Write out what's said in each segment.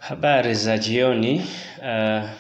Habari za jioni. Uh,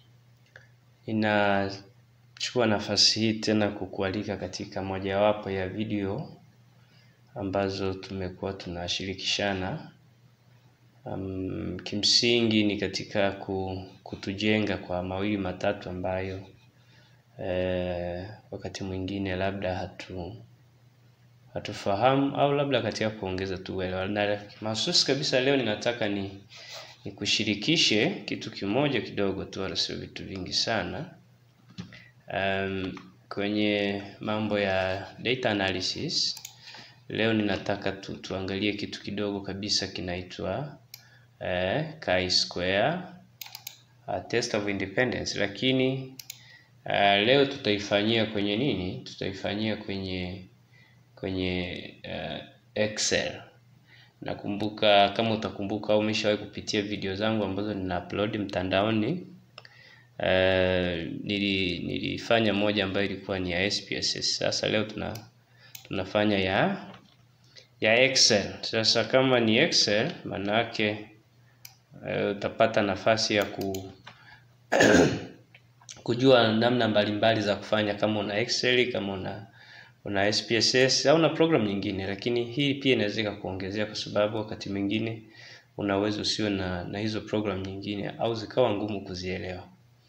inachukua nafasi hii tena kukualika katika mojawapo ya video ambazo tumekuwa tunashirikishana. Um, kimsingi ni katika kutujenga kwa mawili matatu ambayo eh, wakati mwingine labda hatu hatufahamu au labda katika kuongeza tu uelewa. Na mahususi kabisa leo ninataka ni nikushirikishe kitu kimoja kidogo tu, wala sio vitu vingi sana. Um, kwenye mambo ya data analysis leo ninataka tu, tuangalie kitu kidogo kabisa kinaitwa eh, chi-square uh, test of independence, lakini uh, leo tutaifanyia kwenye nini? Tutaifanyia kwenye kwenye uh, Excel. Nakumbuka kama utakumbuka au umeshawahi kupitia video zangu ambazo nina upload mtandaoni. Uh, nili, nilifanya moja ambayo ilikuwa ni ya SPSS. Sasa leo tuna tunafanya ya ya Excel. Sasa kama ni Excel, maana yake uh, utapata nafasi ya ku kujua namna mbalimbali za kufanya kama una Excel, kama una una SPSS au na program nyingine, lakini hii pia inaweza ikakuongezea kwa sababu wakati mwingine unaweza usiwe na, na hizo program nyingine au zikawa ngumu kuzielewa.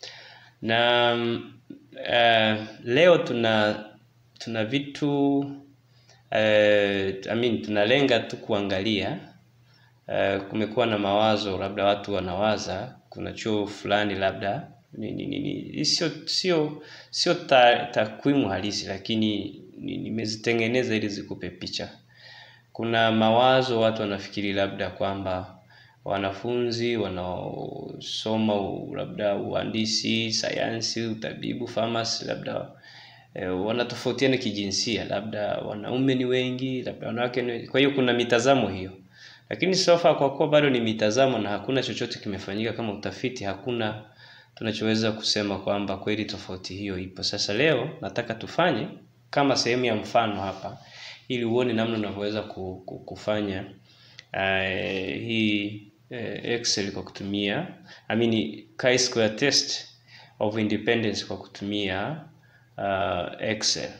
Na uh, leo tuna tuna vitu uh, I mean, tunalenga tu kuangalia uh, kumekuwa na mawazo labda watu wanawaza kuna chuo fulani labda ni, ni, ni, ni, sio sio sio takwimu ta halisi lakini nimezitengeneza ili zikupe picha. Kuna mawazo watu wanafikiri labda kwamba wanafunzi wanaosoma labda uhandisi, sayansi, utabibu, pharmacy labda e, wanatofautiana kijinsia, labda wanaume ni wengi, labda wanawake ni wengi. Kwa hiyo kuna mitazamo hiyo, lakini sofa kwa kuwa bado ni mitazamo na hakuna chochote kimefanyika kama utafiti, hakuna tunachoweza kusema kwamba kweli tofauti hiyo ipo. Sasa leo nataka tufanye kama sehemu ya mfano hapa, ili uone namna unavyoweza kufanya uh, hii uh, Excel kwa kutumia I mean chi-square test of independence kwa kutumia uh, Excel.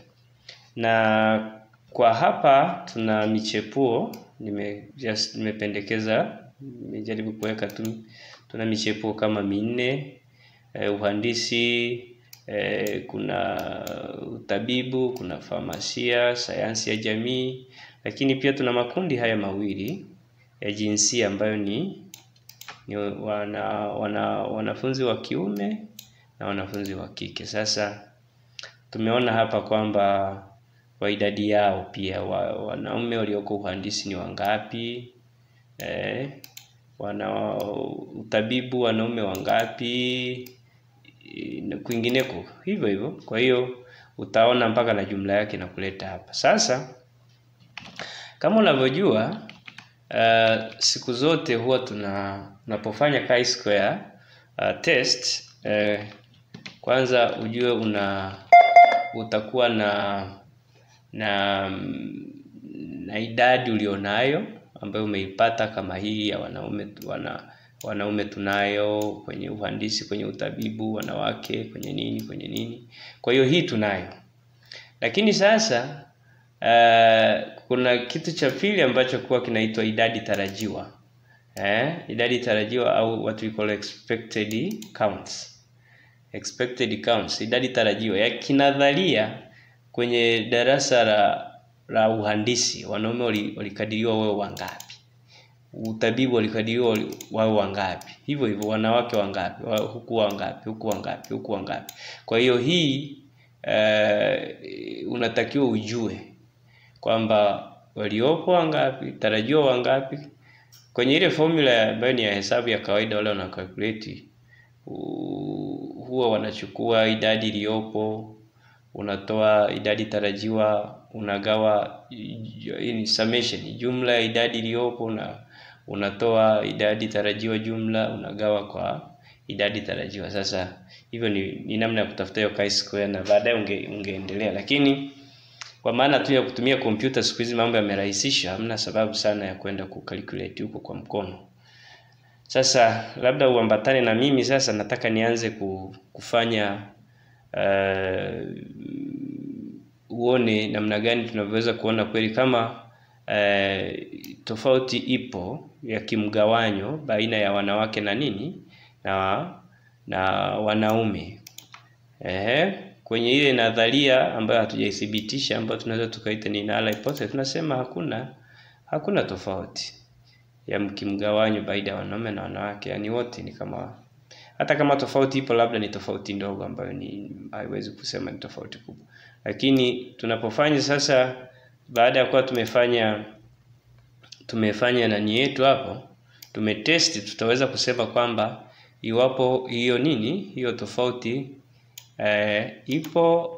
Na kwa hapa tuna michepuo nime just nimependekeza, nimejaribu kuweka tu, tuna michepuo kama minne uh, uhandisi Eh, kuna utabibu, kuna famasia, sayansi ya jamii, lakini pia tuna makundi haya mawili ya jinsia ambayo ni, ni wana, wana, wanafunzi wa kiume na wanafunzi wa kike. Sasa tumeona hapa kwamba kwa idadi yao pia wa, wanaume walioko uhandisi ni wangapi? Eh, wana utabibu wanaume wangapi? kwingineko hivyo hivyo. Kwa hiyo utaona mpaka na jumla yake na kuleta hapa. Sasa kama unavyojua uh, siku zote huwa tuna tunapofanya chi-square uh, test uh, kwanza ujue una utakuwa na na na idadi ulionayo ambayo umeipata kama hii ya wanaume wana wanaume tunayo kwenye uhandisi, kwenye utabibu, wanawake kwenye nini, kwenye nini. Kwa hiyo hii tunayo, lakini sasa uh, kuna kitu cha pili ambacho kuwa kinaitwa idadi tarajiwa eh, idadi tarajiwa au what we call expected counts. Expected counts, idadi tarajiwa ya kinadharia. Kwenye darasa la, la uhandisi wanaume walikadiriwa wao wangapi utabibu walikadiriwa wao wangapi, hivyo hivyo wanawake wangapi, huku wangapi, huku wangapi, huku wangapi. Kwa hiyo hii uh, unatakiwa ujue kwamba waliopo wangapi, tarajiwa wangapi. Kwenye ile formula ambayo ni ya hesabu ya kawaida, wale wana calculate huwa wanachukua idadi iliyopo, unatoa idadi tarajiwa, unagawa in summation, jumla ya idadi iliyopo na unatoa idadi tarajiwa jumla unagawa kwa idadi tarajiwa. Sasa hivyo ni, ni namna ya kutafuta hiyo chi-square na baadaye unge, ungeendelea, lakini kwa maana tu ya kutumia kompyuta siku hizi mambo yamerahisisha, hamna sababu sana ya kwenda kucalculate huko kwa mkono. Sasa labda uambatane na mimi sasa, nataka nianze kufanya uh, uone namna gani tunavyoweza kuona kweli kama uh, tofauti ipo ya kimgawanyo baina ya wanawake na nini na na wanaume. Ehe, kwenye ile nadharia ambayo hatujaithibitisha ambayo tunaweza tukaita ni null hypothesis, tunasema hakuna hakuna tofauti ya kimgawanyo baina ya wanaume na wanawake, yaani wote ni kama, hata kama tofauti ipo, labda ni tofauti ndogo ambayo ni haiwezi kusema ni tofauti kubwa. Lakini tunapofanya sasa, baada ya kuwa tumefanya tumefanya nani yetu hapo, tumetesti, tutaweza kusema kwamba iwapo hiyo nini hiyo tofauti eh, ipo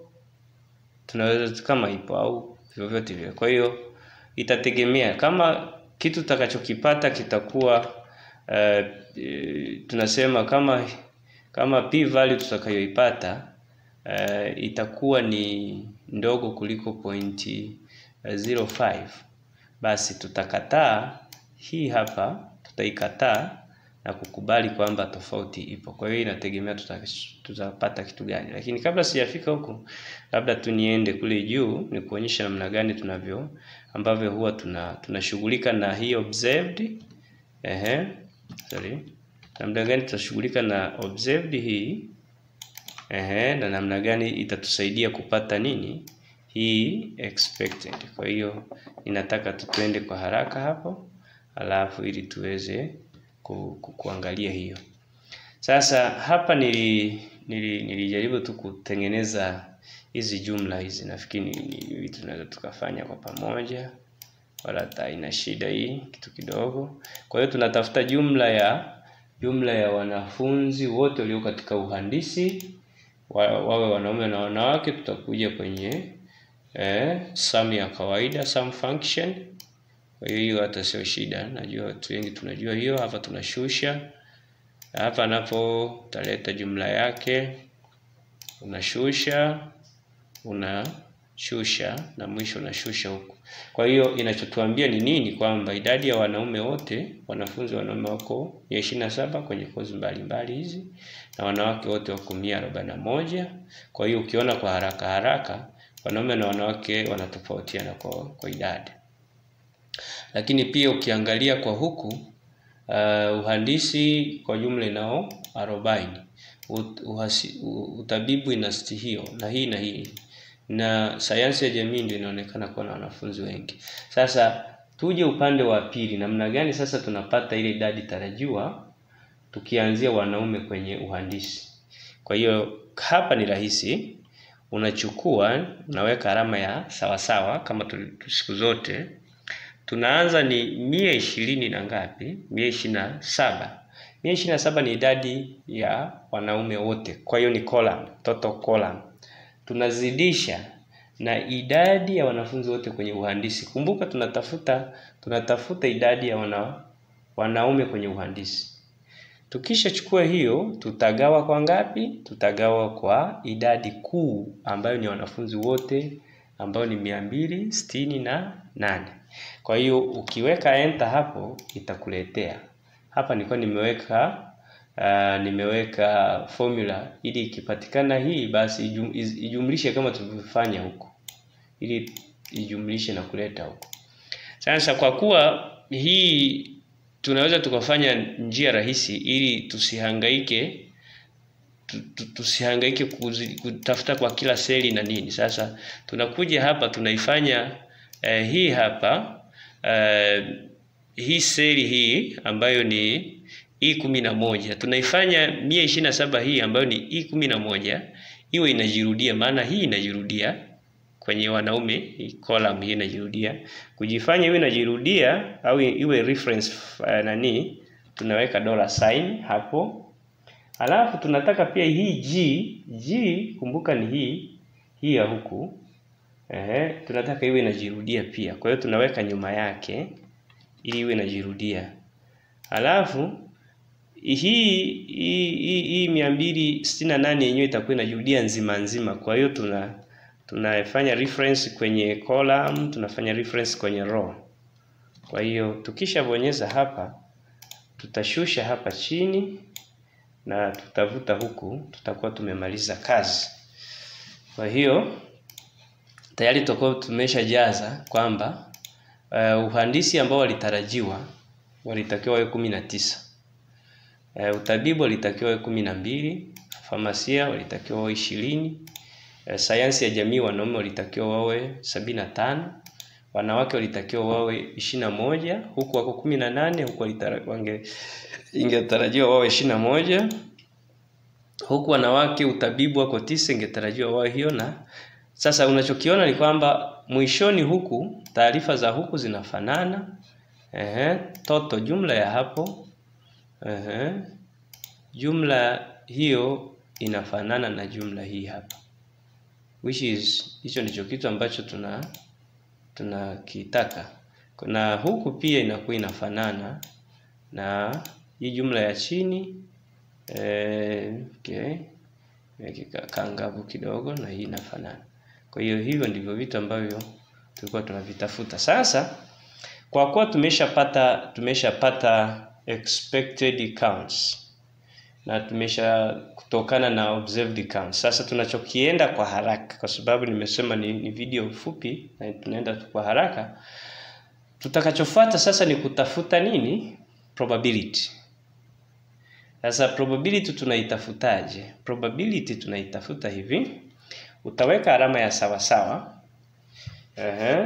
tunaweza kama ipo au vyovyote vile. Kwa hiyo itategemea kama kitu tutakachokipata kitakuwa uh, e, tunasema kama kama p value tutakayoipata uh, itakuwa ni ndogo kuliko pointi uh, 05, basi tutakataa hii hapa, tutaikataa na kukubali kwamba tofauti ipo. Kwa hiyo inategemea tutapata kitu gani, lakini kabla sijafika huko, labda tu niende kule juu ni kuonyesha namna gani tunavyo ambavyo huwa tuna tunashughulika na hii observed ehe, sorry, namna gani tutashughulika na observed hii ehe, na namna gani itatusaidia kupata nini hii expected. Kwa hiyo ninataka tutwende kwa haraka hapo, alafu ili tuweze ku, ku, kuangalia hiyo sasa. Hapa nili, nili, nilijaribu tu kutengeneza hizi jumla hizi, nafikiri ni vitu tunaweza tukafanya kwa pamoja, wala hata haina shida hii kitu kidogo. Kwa hiyo tunatafuta jumla ya jumla ya wanafunzi wote walio katika uhandisi wa, wawe wanaume na wanawake. Tutakuja kwenye eh, sum ya kawaida sum function. Kwa hiyo hiyo hata sio shida, najua watu wengi tunajua hiyo. Hapa tunashusha hapa, napo utaleta jumla yake, unashusha unashusha na mwisho unashusha huku. Kwa hiyo inachotuambia ni nini? Kwamba idadi ya wanaume wote, wanafunzi wanaume wako mia ishirini na saba kwenye kozi mbalimbali hizi na wanawake wote wako mia arobaini na moja. Kwa hiyo ukiona kwa haraka haraka wanaume na wanawake wanatofautiana kwa, kwa idadi, lakini pia ukiangalia kwa huku uh, uhandisi kwa jumla inao arobaini utabibu ina siti hiyo na hii na hii na sayansi ya jamii ndio inaonekana kuwa na wanafunzi wengi. Sasa tuje upande wa pili, namna gani sasa tunapata ile idadi tarajiwa tukianzia wanaume kwenye uhandisi. Kwa hiyo hapa ni rahisi, unachukua unaweka alama ya sawasawa kama siku zote. Tunaanza ni mia ishirini na ngapi? mia ishirini na saba mia ishirini na saba ni idadi ya wanaume wote, kwa hiyo ni column, total column. Tunazidisha na idadi ya wanafunzi wote kwenye uhandisi. Kumbuka tunatafuta tunatafuta idadi ya wana, wanaume kwenye uhandisi. Tukishachukua hiyo, tutagawa kwa ngapi? Tutagawa kwa idadi kuu ambayo ni wanafunzi wote ambayo ni mia mbili sitini na nane. Kwa hiyo ukiweka enter hapo itakuletea hapa. Nilikuwa nimeweka uh, nimeweka formula ili ikipatikana hii basi ijum, ijumlishe kama tulivyofanya huko, ili ijumlishe na kuleta huko. Sasa kwa kuwa hii tunaweza tukafanya njia rahisi ili tusihangaike tusihangaike kutafuta kwa kila seli na nini. Sasa tunakuja hapa tunaifanya eh, hii hapa eh, hii seli hii ambayo ni i kumi na moja tunaifanya mia ishirini na saba hii ambayo ni i kumi na moja iwe inajirudia, maana hii inajirudia kwenye wanaume, hii column hii inajirudia. Kujifanya iwe inajirudia au iwe reference uh, nani, tunaweka dollar sign hapo. Alafu tunataka pia hii g g, kumbuka ni hii hii ya huku ehe, tunataka iwe inajirudia pia, kwa hiyo tunaweka nyuma yake ili iwe inajirudia. Alafu hii hii hii mia mbili sitini na nane yenyewe itakuwa inajirudia nzima nzima, kwa hiyo tuna tunafanya reference kwenye column, tunafanya reference kwenye row. Kwa hiyo tukishabonyeza hapa tutashusha hapa chini na tutavuta huku, tutakuwa tumemaliza kazi. Kwa hiyo tayari tutakuwa tumeshajaza kwamba uh, uhandisi ambao walitarajiwa walitakiwa wawe kumi na tisa. Uh, utabibu walitakiwa wawe kumi na mbili, famasia walitakiwa wawe ishirini, uh, sayansi ya jamii wanaume walitakiwa wawe sabini na tano, wanawake walitakiwa wawe ishirini na moja, huku wako kumi na nane, huku wange ingetarajiwa wawe ishirini na moja, huku wanawake utabibu wako tisa, ingetarajiwa wawe hiyo. Na sasa unachokiona ni kwamba mwishoni huku taarifa za huku zinafanana. Ehe, toto jumla ya hapo ehe, jumla hiyo inafanana na jumla hii hapa, which is hicho ndicho kitu ambacho tuna tunakitaka, na huku pia inakuwa inafanana na hii jumla ya chini eh, okay, kangavu kidogo na hii inafanana. Kwa hiyo hivyo ndivyo vitu ambavyo tulikuwa tunavitafuta. Sasa kwa kuwa tumeshapata tumeshapata expected counts na tumesha kutokana na observed counts. Sasa tunachokienda kwa haraka, kwa sababu nimesema ni, ni video fupi na tunaenda kwa haraka. Tutakachofuata sasa ni kutafuta nini? Probability. Sasa probability tunaitafutaje? Probability tunaitafuta hivi, utaweka alama ya sawa sawa. Ehe.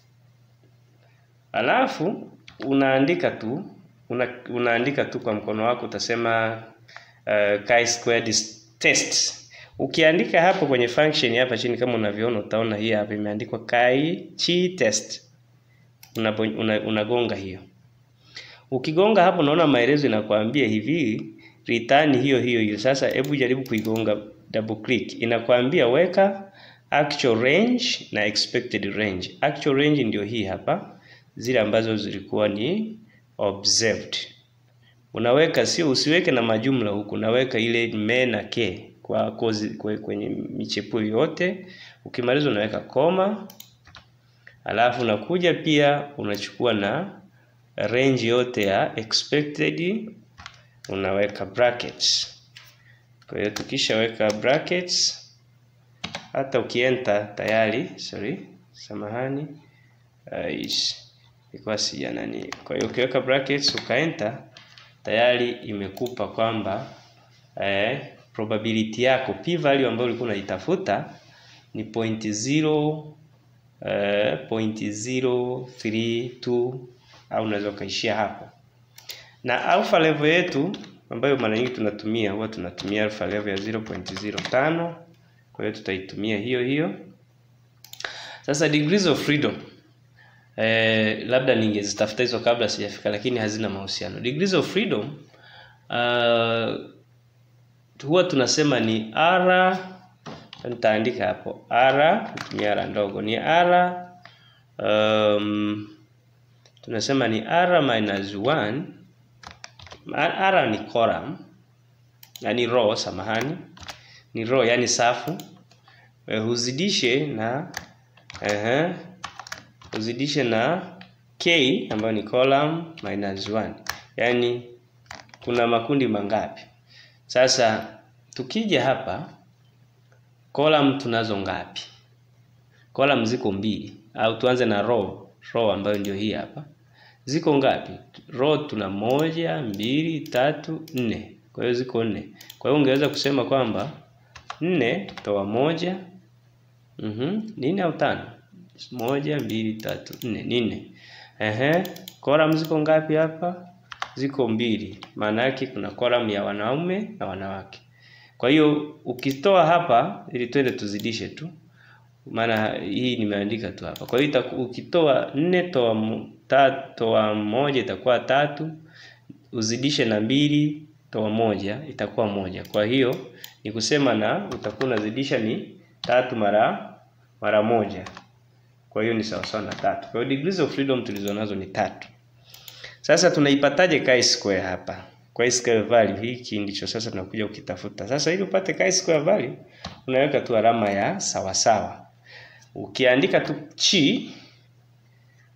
Alafu unaandika tu una, unaandika tu kwa mkono wako utasema uh, chi-squared test. Ukiandika hapo kwenye function hapa chini kama unavyoona utaona hii hapa imeandikwa chi chi test. Unagonga una, una hiyo. Ukigonga hapo unaona maelezo inakwambia hivi return hiyo hiyo hiyo. Sasa hebu jaribu kuigonga double click. Inakwambia weka actual range na expected range. Actual range ndio hii hapa, zile ambazo zilikuwa ni observed. Unaweka sio, usiweke na majumla huku, unaweka ile me na ke kwa kozi kwe, kwenye michepuo yote. Ukimaliza unaweka koma, alafu unakuja pia unachukua na range yote ya expected unaweka brackets. Kwa hiyo tukishaweka brackets, hata ukienter tayari, sorry, samahani, uh, ilikuwa sija nani. Kwa hiyo ukiweka brackets ukaenter, tayari imekupa kwamba eh, probability yako p value ambayo ulikuwa unaitafuta ni point zero eh, point zero three two au unaweza ukaishia hapo na alpha level yetu ambayo mara nyingi tunatumia huwa tunatumia alpha level ya 0.05. Kwa hiyo tutaitumia hiyo hiyo. Sasa degrees of freedom eh, labda ningezitafuta hizo kabla sijafika, lakini hazina mahusiano. Degrees of freedom uh, huwa tunasema ni r, nitaandika hapo r, kutumia r ndogo ni r um, tunasema ni r minus 1 R ni column, yani row, samahani, ni row, yani safu. Huzidishe na uh, huzidishe na k ambayo ni column minus 1, yani kuna makundi mangapi? Sasa tukija hapa column tunazo ngapi? Column ziko mbili, au tuanze na row. Row ambayo ndio hii hapa ziko ngapi? Row tuna moja, mbili, tatu, nne. Kwa hiyo ziko nne. Kwa hiyo ungeweza kusema kwamba nne toa moja, mhm, nne au tano? Moja, mbili, tatu, nne, ni nne. Ehe, column ziko ngapi hapa? Ziko mbili. Maana yake kuna column ya wanaume na wanawake. Kwa hiyo ukitoa hapa, ili twende tuzidishe tu, maana hii nimeandika tu hapa. Kwa hiyo ukitoa nne toa toa moja itakuwa tatu, uzidishe na mbili toa moja itakuwa moja. Kwa hiyo ni kusema na utakuwa unazidisha ni tatu mara mara moja, kwa hiyo ni sawasawa na tatu. Kwa hiyo degrees of freedom tulizonazo ni tatu. Sasa tunaipataje chi-square hapa? Chi-square value hiki ndicho sasa tunakuja ukitafuta. Sasa ili upate chi-square value unaweka tu alama ya sawasawa. Ukiandika tu chi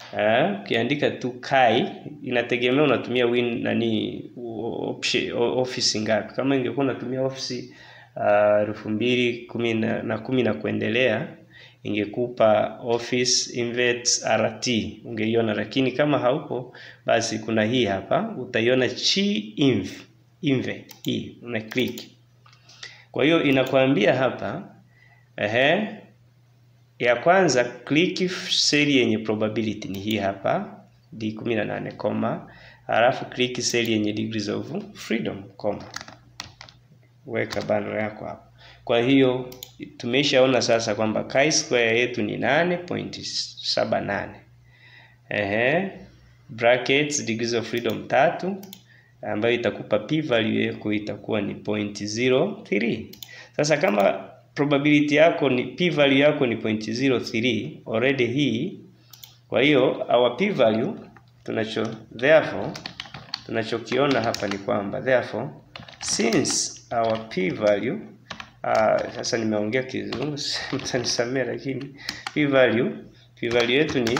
Eh, ukiandika tu kai inategemea unatumia win nani option, office ngapi. Kama ingekuwa unatumia office elfu uh, mbili kumi na, na kumi na kuendelea ingekupa office invert rt ungeiona, lakini kama haupo basi kuna hii hapa utaiona chi inv inve hii una click. Kwa hiyo inakwambia hapa ehe, ya kwanza click cell yenye probability ni hii hapa D18 koma, alafu click cell yenye degrees of freedom koma, weka bano yako hapo. Kwa hiyo tumeshaona sasa kwamba chi square yetu ni 8.78 ehe, brackets degrees of freedom tatu, ambayo itakupa p value yako itakuwa ni 0.03. Sasa kama probability yako ni p value yako ni 0.03 already hii. Kwa hiyo our p value tunacho therefore tunachokiona hapa ni kwamba therefore since our p value uh, sasa nimeongea kizungu mtanisamea, lakini p value p value yetu ni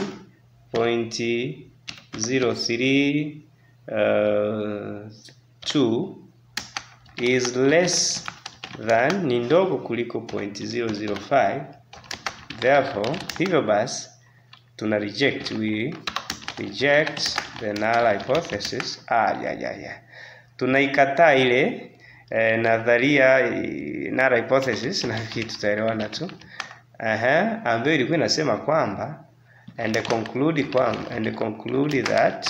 0.03 uh, 2 is less than ni ndogo kuliko 0.005 therefore, hivyo basi tuna reject we reject the null hypothesis. Ah, ya ya ya, tunaikataa ile eh, nadharia null hypothesis, na kitu tutaelewana tu aha, ambayo ilikuwa inasema kwamba and conclude kwamba and conclude that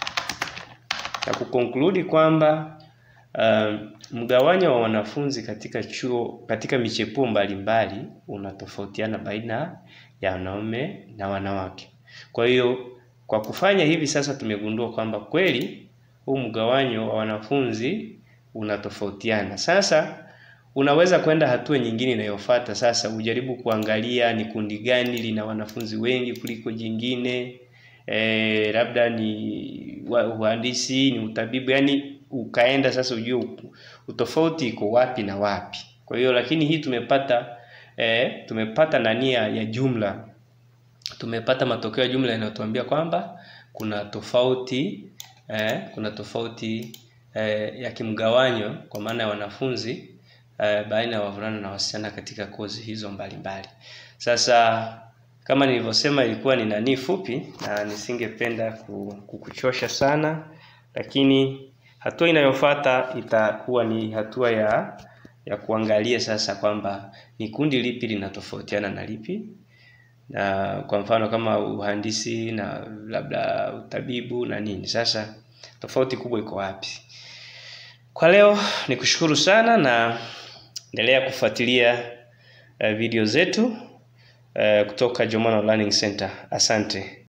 na kukonkludi kwamba uh, mgawanyo wa wanafunzi katika chuo katika michepuo mbalimbali unatofautiana baina ya wanaume na wanawake. Kwa hiyo kwa kufanya hivi sasa tumegundua kwamba kweli huu mgawanyo wa wanafunzi unatofautiana. Sasa unaweza kwenda hatua nyingine inayofuata sasa, ujaribu kuangalia ni kundi gani lina wanafunzi wengi kuliko jingine. E, labda ni uhandisi, ni utabibu, yani ukaenda sasa ujue utofauti iko wapi na wapi. Kwa hiyo lakini hii tumepata e, tumepata nania ya jumla, tumepata matokeo ya jumla yanayotuambia kwamba kuna tofauti e, kuna tofauti e, ya kimgawanyo kwa maana ya wanafunzi e, baina ya wavulana na wasichana katika kozi hizo mbalimbali. Sasa kama nilivyosema ilikuwa ni nani fupi na nisingependa kukuchosha sana, lakini hatua inayofuata itakuwa ni hatua ya ya kuangalia sasa kwamba ni kundi lipi linatofautiana na lipi, na kwa mfano kama uhandisi na labda utabibu na nini. Sasa tofauti kubwa iko wapi? Kwa leo ni kushukuru sana na endelea kufuatilia uh, video zetu Uh, kutoka Jomano Learning Center. Asante.